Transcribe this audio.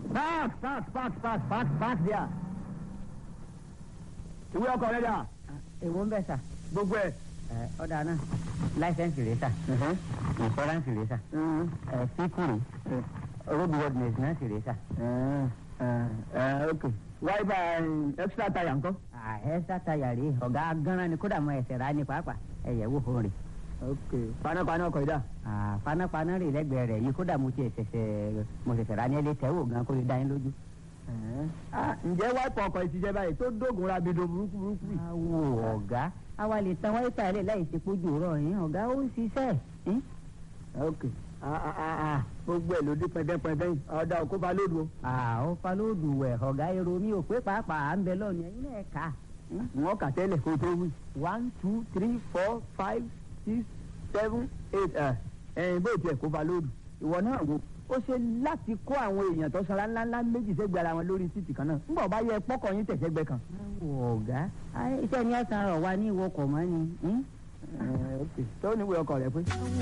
park park park park park park there. ìwé ọkọ̀ rẹ̀ dà èwo ń bẹ̀ sà gbogbo ẹ̀. ẹ ọ̀dà náà láìsẹ̀nsì rẹ̀ sà ìfọ́ránsì rẹ̀ sà ẹ fíkù rẹ̀ road worthiness náà sì rẹ̀ sà. ok wáyébà extra tire ńkọ́. ẹ sátayà rèé ọ̀gá gánran ni kódà mọ ẹsẹ̀ rà ní pàápàá ẹ̀yẹ̀ wò fún rè. ok panápaná ọkọ̀ ìdá. panápaná rè lẹ́gbẹ̀ẹ́ rẹ̀ yìí kódà mo ti ṣẹ̀ṣẹ̀ mo ṣẹ̀ṣẹ̀ rà ní ẹlẹ́ tẹ́wò gan kó lè dá yín lójú. ǹjẹ́ wáìpù ọkọ̀ ìtìjẹ́ báyìí tó dógun rabido burúkú burúkú yìí. awo ọ̀gá àwa lè tan wáyé tààlẹ̀ láì ṣe pójú rọ̀ yín ọ̀gá ó ń ṣiṣẹ́ yín. ok gbogbo ẹ̀ ló dé pẹ́ndẹ́pẹ́ndẹ́ yìí ọ̀dà òkú ba lódu o. àwọn falóòdù wẹ̀ ọ̀gá èrò mi ò pé pàápàá à ń bẹ lọ́ọ̀nù ẹ̀yin náà kà á. wọ́n kà tẹ́lẹ̀ kó tó wí. one two three four five six seven eight ẹ̀yìn bó tiẹ̀ kó ba lódu. ìwọ náà wo ó ṣe láti kó àwọn èèyàn tó sanra ńláńlá méjì sẹ́gbẹ̀ẹ́ ara wọn lórí títì kan náà ńgbà ọba yẹ pọ́kọ̀ yín tẹ̀sẹ̀gbẹ́ kan. ọ̀gá iṣẹ́ ni ẹ̀sán rọ̀ wá ní ìwọkọ̀ mọ́ ni. tó níwèé ọkọ̀ rẹ pé.